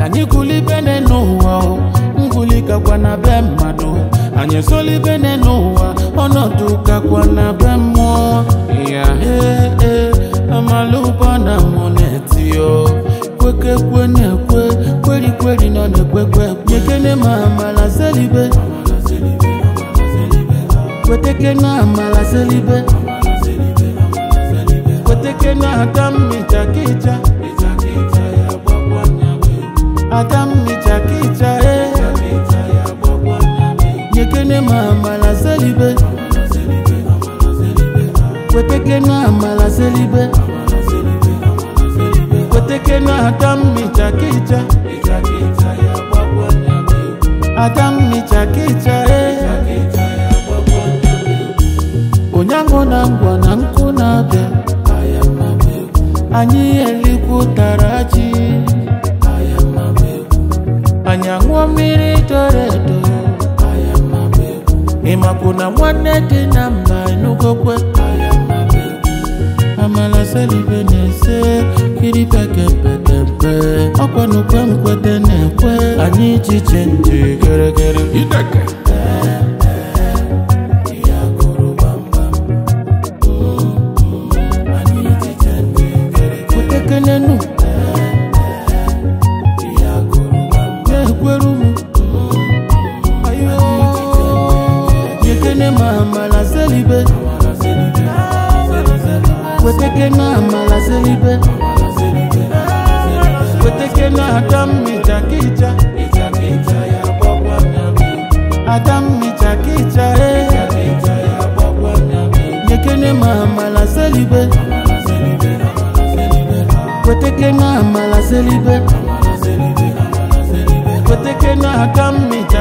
anyị gụlibene n'ụwa o ngụli kakwa na be mmadụ anyị esolibene n'ụwa ọnọdụ kakwa na be mmụọ ya ee ee amalụba na mụ na-eti o kwekekwe na-ekwe kwerikweri nọ na-ekwekwe nyekene ma amala selibe kweteke na amala selibe kweteke na ata mmicha kicha ata mmicha kicha e nyekene ma amala selibe kweteke na amala selibe kweteke na ata mmicha kicha ata mmicha kicha e onyango na ngwa na nkụ na-abịa anyị elikwutara ji anyị aṅụọ mmiri doro edo ịmakwụ na nwanne dị na mba enugokwe amala selibe na-ese kiripekepetepe ọkwanukwe nkwete na-ekwe anyị ichiche ndị geregere Ideke. kwetekenenu na-ekweru m ayo nyekene ma amala selibe kweteke na amala selibe kweteke na ata mmicha kicha ata mmicha kicha e nyekene ma amala selibe kweteke na amala selibe kweteke na ata mmicha